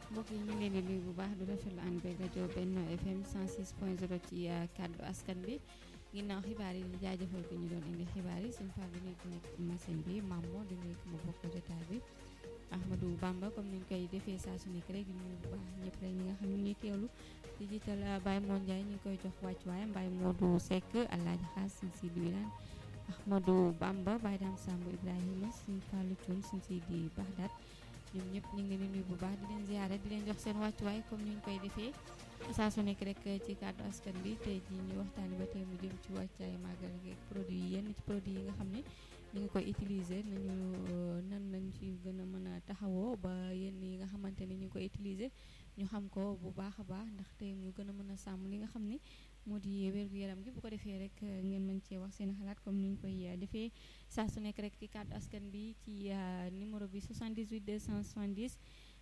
mbokk yi ñu ngi leen di nuyu bu baax du rafetlu ànd beeg rajo Benno FM 106 point 0 ci kàddu askan bi ginnaaw xibaar yi di jaajëfal ko ñu doon indi xibaar yi suñu fàll bi nekk nekk ci machine bi Mamo di nuyu ma bokk jotaay bi Ahmadou Bamba comme ni ñu koy defee saa su nekk rek di nuyu bu baax ñëpp rek ñi nga xam ne ñuy teewlu di jiital Baye Modou Ndiaye ñu ngi koy jox wàccuwaay Baye Modou Seck Alaaji Xaas suñ si di wilaan Ahmadou Bamba Baye Dame Samb Ibrahima suñ Fallou Thioune suñ si di Baxdaat ñoom ñëpp ñu ngi leen di nuyu bu baax di leen ziare di leen jox seen wàccuwaay comme ni ñu koy defee saa su nekk rek ci kàddu askan bi tey jii ñu waxtaani ba tey mu jëm ci wàccaay màggal gi produit yi yenn ci produit yi nga xam ne ñu ngi koy utiliser nañu nan lañ ci gën a mën a taxawoo ba yenn yi nga xamante ne ñu ngi koy utiliser ñu xam ko bu baax a baax ndax tey ñu gën a mën a sàmm li nga xam ne moo di wér-gu-yaram gi bu ko defee rek ngeen mën cee wax seen xalaat comme ni ñu koy defee saa su nekk rek ci kàddu askan bi ci numéro bi 78 270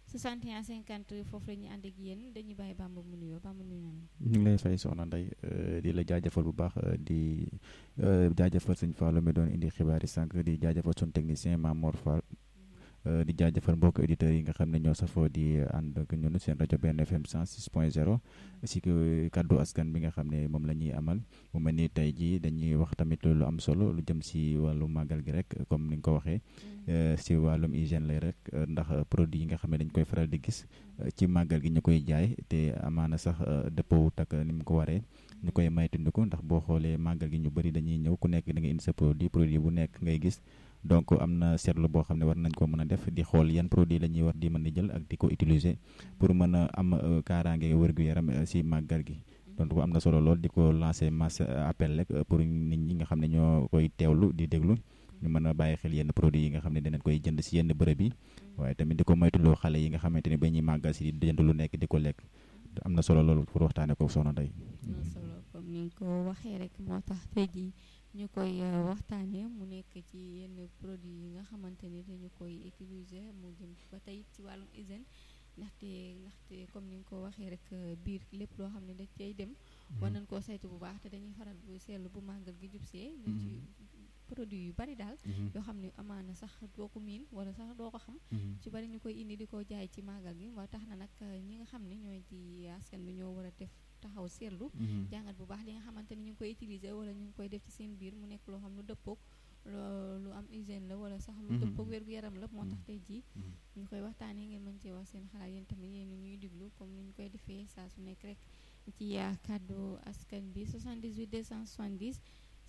61 50 foofu la ñuy ànd ak yéen dañuy bàyyi Bamba mu nuyoo Bamba nuyu nañu. ñu ngi lay fay soxna Ndeye di la jaajëfal bu baax di jaajëfal sëñ Fallou mi doon indi xibaar yi sànq di jaajëfal suñu technicien Mamor Fall. di jaajëfal mbokk auditeurs yi nga xam ne ñoo safoo di ànd ak ñun seen rajo benn FM 106 point 0 si kàddu askan bi nga xam ne moom la ñuy amal mu mel ni tey jii dañuy wax tamit lu am solo lu jëm si wàllu màggal gi rek comme ni nga ko waxee si wàllum hygiène lay rek ndax produit yi nga xam ne dañ koy faral di gis ci màggal gi ñu koy jaay te amaana sax dëppawut ak ni mu ko waree ñu koy maytandiku ndax boo xoolee màggal gi ñu bëri dañuy ñëw ku nekk da nga indi sa produit produit bu nekk ngay gis donc am na seetlu boo xam ne war nañ ko mën a def di xool yan produit la ñuy war di mën di jël ak di ko utiliser pour mën a am kaaraange wér-gu-yaram si màggal gi donc am na solo lool di ko lancer masse appel rek pour nit ñi nga xam ne ñoo koy teewlu di déglu ñu mën a bàyyi xel yenn produit yi nga xam ne dinañ koy jënd si yenn bërëb yi waaye tamit di ko moytuloo xale yi nga xamante ne ba ñuy màggal si di jënd lu nekk di ko lekk am na solo loolu pour waxtaane ko soxna Ndeye am na solo comme ni nga ko waxee rek moo tax tey jii ñu koy waxtaanee mu nekk ci yenn produit yi nga xamante ni dañu koy utiliser mu jëm ba tey ci wàllum hygiène ndaxte ndaxte comme ni nga ko waxee rek biir lépp loo xam ne dañ cay dem war nañ koo saytu bu baax te dañuy faral bu seetlu bu màggal gi jubsee ñu ci produit yu bari daal yoo xam ne amaana sax doo ko miin wala sax doo ko xam ci bari ñu koy indi di ko jaay ci màggal gi moo tax na nag ñi nga xam ne ñooy ci askan bi ñoo war a def taxaw seetlu jàngat bu baax li nga xamante ni ñu ngi koy utiliser wala ñu ngi koy def ci seen biir mu nekk loo xam lu dëppoog lu am hygiène la wala sax lu dëppoog wér-gu-yaram la moo tax tey jii ñu koy waxtaanee ngeen mën cee wax seen xalaat yéen tamit yéen ñuy diglu comme ni ñu koy defee saa su nekk rek ci kàddu askan bi 78 270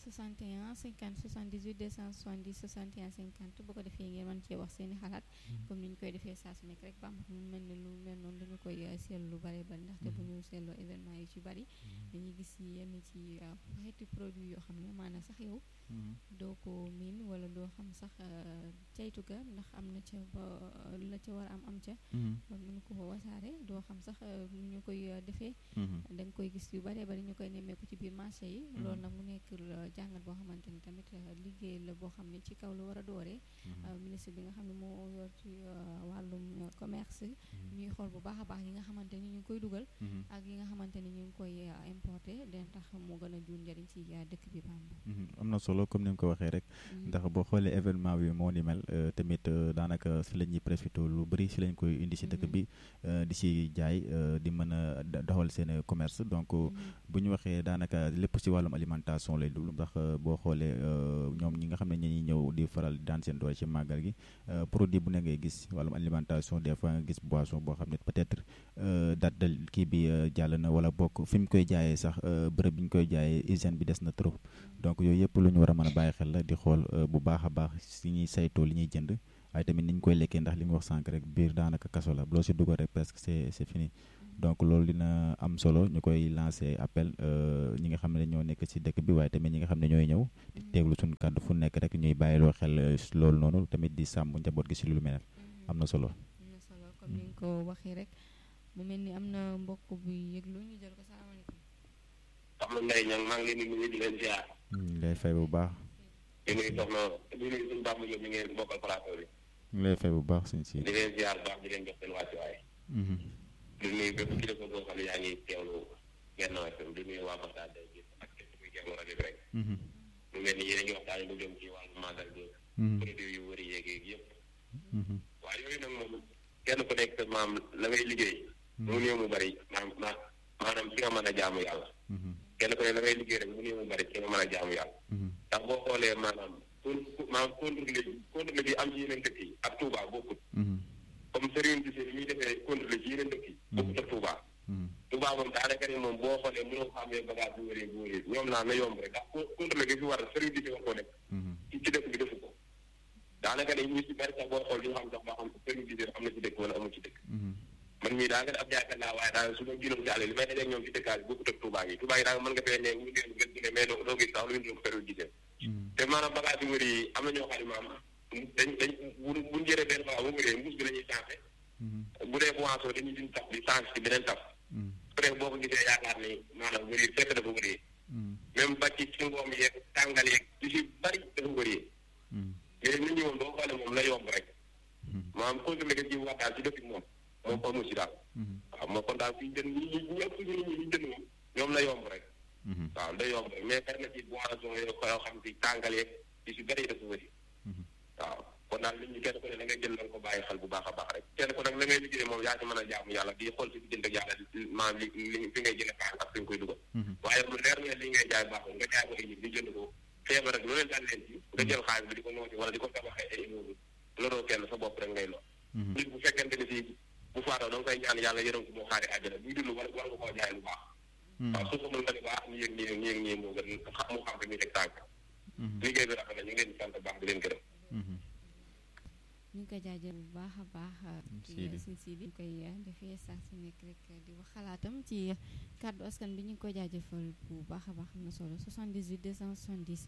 61 50 78 270 61 50 bu ko defee ngeen mën cee wax seen i xalaat comme ni ñu koy defee saa su nekk rek bam mu mel ni lu mel noonu dañu koy seetlu lu bari bari ndaxte bu ñu seetloo événement yi ci bari dañuy gis yenn ci xeeti produit yoo xam ne maanaam sax yow doo ko miin wala doo xam sax caytu ga ndax am na ca ba la ca war a am am ca ba mën ko wasaare doo xam sax ñu koy defee da nga koy gis yu bari bari ñu koy nemmeeku ci biir marché yi loolu nag mu nekk jàngat boo xamante ni tamit liggéey la boo xam ne ci kaw la war a dooree ministre bi nga xam ne moo yor ci wàllum commerce ñuy xool bu baax a baax yi nga xamante ni ñu ngi koy dugal ak yi nga xamante ni ñu ngi koy importé den tax moo gën a jur njëriñ ci dëkk bi Bamba am na solo comme ni nga ko waxee rek ndax boo xoolee événement bi moo ni mel tamit daanaka si la ñuy profité lu bëri si lañ koy indi si dëkk bi di si jaay di mën a doxal seen commerce donc bu ñu waxee daanaka lépp si wàllum alimentation lay dugg ndax boo xoolee ñoom ñi nga xam ne ñi ñëw di faral di daan seen doole ci màggal gi produit bu ne ngay gis wàllum alimentation des fois nga gis boisson boo xam ne peut-être date de kii bi jàll na wala bokk fi mu koy jaayee sax bërëb bi ñu koy jaayee hygiène bi des na trop donc yooyu yëpp lu ñu war a mën a bàyyi xel la di xool bu baax a baax si ñuy saytoo li ñuy jënd waaye tamit ni ñu koy lekkee ndax li nga wax sànq rek biir daanaka kaso la loo si dugal rek presque c'est c'est fini donc loolu dina am solo ñu koy lancé appel ñi nga xam ne ñoo nekk ci dëkk bi waaye tamit ñi nga xam ne ñooy ñëw di teeglu suñu kàddu fu nekk rek ñuy bàyyiloo xel loolu noonu tamit di sàmm njaboot gi ci lu mel am na solo. am na solo comme ni nga ko waxee rek mu mel ni am na mbokk bu yëglu ñu jël ko salaamaaleykum. soxna Ndeye Niang maa ngi leen di nuyu di leen ziar. ñu lay fay bu baax. di nuyu soxna di nuyu suñu baax mu jóg mi ngeen bokkal plateau bi. ñu lay fay bu baax suñ si. di leen ziar baax di leen jox seen wàccuwaay. di nuyu bépp kilifa boo xam ne yaa ngi teewlu Benno FM di nuyu waa Baxdaad bi ak képp kuy teewlu rajo bi rek. mu mel ni yéen a ngi waxtaanee lu jëm ci wàllu màggal bi. produit yu wëri yeeg yëpp. waaye yooyu nag moom kenn ku nekk maam la ngay liggéey mu néew mu bari maam ma maanaam ci nga mën a jaamu yàlla kenn ku ne la ngay liggéey rek mu néew mu bari ci nga mën a jaamu yàlla ndax boo xoolee maanaam con maanaam contrôle contrôle bi am ci yeneen dëkk yi ak Touba bokkut comme sëriñ bi si muy defee contrôle ci yeneen dëkk yi bokkut ak Touba Touba moom daanaka ne moom boo xoolee mënoo xamee bagage bu wëree bu wëree ñoom naa na yomb rek ndax contrôle gi fi war sëriñ bi si war koo def ci ci dëkk bi defu ko daanaka ne ñu si bari sax boo xool li nga xam sax ba xam sëriñ bi am na ci dëkk wala amul ci dëkk man mii daa nga ab jaaykat laa waaye daal su ma gënoon ci àll li may dajeeg ñoom ci dëkkaat bi bokkut ak Touba gi Touba gi daal mën nga fee ne ñu ngeen ngeen gine mais doo doo gis sax lu ñu sëriñ gisee te maanaam bagage yu wër yi am na ñoo xam ne maam dañ dañ bu buñ jëree benn bagage bu wëree mbuus bi la ñuy changé bu dee boisson dañuy din taf di changé ci beneen taf peut boo ko gisee yaakaar ni maanaam wër yi fekk dafa wëree même ba ci ci ngoom yeeg tàngal yeeg yu si bari dafa wëree mais nit ñi moom boo xoolee moom la yomb rek maanaam contrôle ga ji wax daal ci dëkk moom moom amul si daal waaw moo kon daal fii jën ñi ñi ëpp ñu ñi ñu jënd moom ñoom la yomb rek waaw da yomb rek mais bari na ci boisson yoo yoo xam si tàngal yeeg yu si bari dafa wëri waaw kon daal nit ñi kenn ku ne la ngay jël la nga ko bàyyi xel bu baax a baax rek kenn ku nag la ngay liggéey moom yaa ci mën a jaamu yàlla di xool si diggante ak yàlla maanaam li li fi ngay jëlee xaalis ak fi nga koy dugal waaye mu leer ne li ngay jaay baaxul nga jaay ko ay nit di jënd ko feebar rek lu leen dal leen ci nga jël xaalis bi di ko noosi wala di ko tabaxee ay immeuble loroo kenn sa bopp rek ngay lor nit bu fekkente ni si bu faatoo da nga koy ñaan yàlla yërëm ko moo xaari àjjana buy dund war war nga koo jaay lu baax waaw su ko mën nga ne baax ni yëg nii nii yëg nii moo gën mu xam rek ñu teg tànk liggéey bi rafet na ñu ngi leen di sant baax di leen gërëm ñu ngi koy jaajëf bu baax a baax suñ si di ñu koy defee saa su nekk rek di wax xalaatam ci kàddu askan bi ñu ngi koy jaajëfal bu baax a baax am na solo 78 270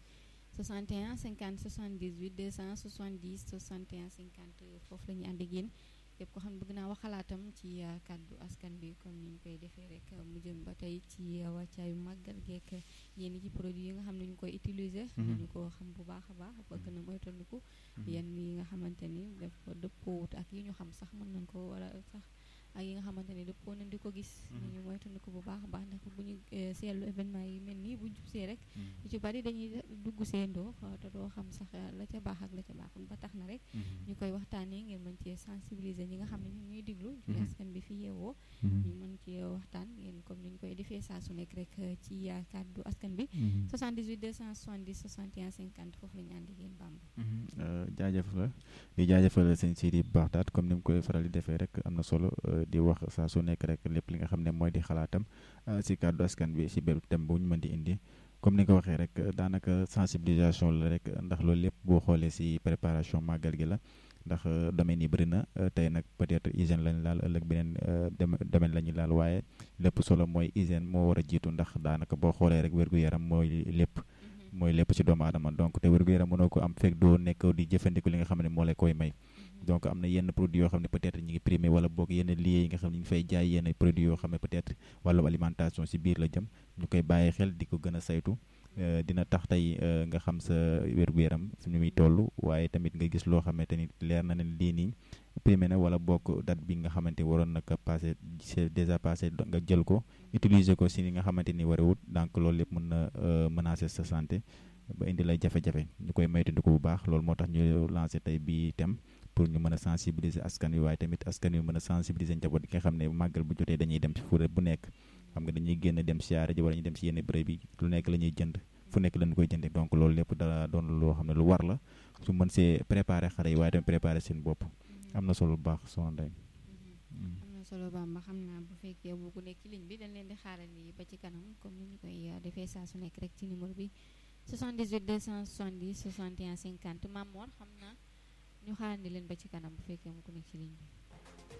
61 50 78 270 61 50 foofu la ñuy ànd ak yéen képp ko xam ne bëgg naa wax xalaatam ci kàddu askan bi comme ni ñu koy defee rek mu jëm ba tey ci wàccaayu màggal geek yéen ci produit yi nga xam ne ñu koy utiliser. ñu ko xam bu baax a baax bëgg na moytandiku. yenn yi nga xamante ni dafa dëppoowut ak yi ñu xam sax mën nañ ko wala sax ak yi nga xamante ni dëppoo nañ di ko gis. ñu moytandiku bu baax a baax ndax bu ñu seetlu événement yi mel nii bu ñu jubsee rek. yu ci bari dañuy dugg seendoo te doo xam sax la ca baax ak la ca baaxul ba tax na rek. ñu koy waxtaanee ngeen mën cee sensibiliser ñi nga xam ne ñu ñuy diglu. ci askan bi fi yeewoo. ñu mën cee waxtaan ngeen comme ni ñu koy defee saa su nekk rek ci kàddu askan bi. 78 270 61 50 foofu la ñu ànd ak yéen Bamba. jaajëf la di jaajëfal sëñ Sidi bu baax daat comme ni mu koy faral di defee rek am na solo di wax saa su nekk rek lépp li nga xam ne mooy di xalaatam si kàddu askan bi si bépp thème bu ñu mën di indi. comme ni nga ko waxee rek daanaka sensibilisation la rek ndax loolu lépp boo xoolee si préparation màggal gi la ndax domaine yi bëri na tey nag peut-être hygiène lañ laal ëllëg beneen domaine la ñuy laal waaye lépp solo mooy hygiène moo war a jiitu ndax daanaka boo xoolee rek wér-gu-yaram mooy lépp mooy lépp ci doomu aadama donc te wér-gu-yaram mënoo ko am fekk doo nekk di jëfandiku li nga xam ne moo lay koy may donc am na yenn produits yoo xam ne peut-être ñi ngi primé wala boog yenn lieux yi nga xam ne ñu ngi fay jaay yenn produits yoo xam ne peut-être wàllum alimentation si biir la jëm ñu koy bàyyi xel di ko gën a saytu dina tax tey nga xam sa wér-gu-yaram suñu muy toll waaye tamit nga gis loo xamante ni leer na ne lii nii primé na wala bokk date bi nga xamante ni waroon naka passé c'est déjà passé nga jël ko utiliser ko si li nga xamante ni warewut donc loolu lépp mën na menacer sa santé ba indi lay jafe-jafe ñu koy moytandiku bu baax loolu moo tax ñu lancé tey bii thème pour ñu mën a sensibiliser askan wi waaye tamit askan wi mën a sensibiliser njaboot gi nga xam ne màggal bu jotee dañuy dem ci fu bu nekk xam nga dañuy génn dem siyaare ji wala ñu dem si yenn bërëb bi lu nekk la ñuy jënd fu nekk lañu koy jënde donc loolu lépp dara doon loo xam ne lu war la su mën see préparer xale yi waaye tamit préparer seen bopp am na solo bu baax soxna Ndeye am na solo Bamba xam naa bu fekkee bu ku nekk ci ligne bi dañ leen di xaaral nii ba ci kanam comme ni ñu koy defee saa su nekk rek ci numéro bi 78 270 61 50 Mamour xam naa ñu xaarandi leen ba ci kanam bu fekkee mu ku nekk ci ligne bi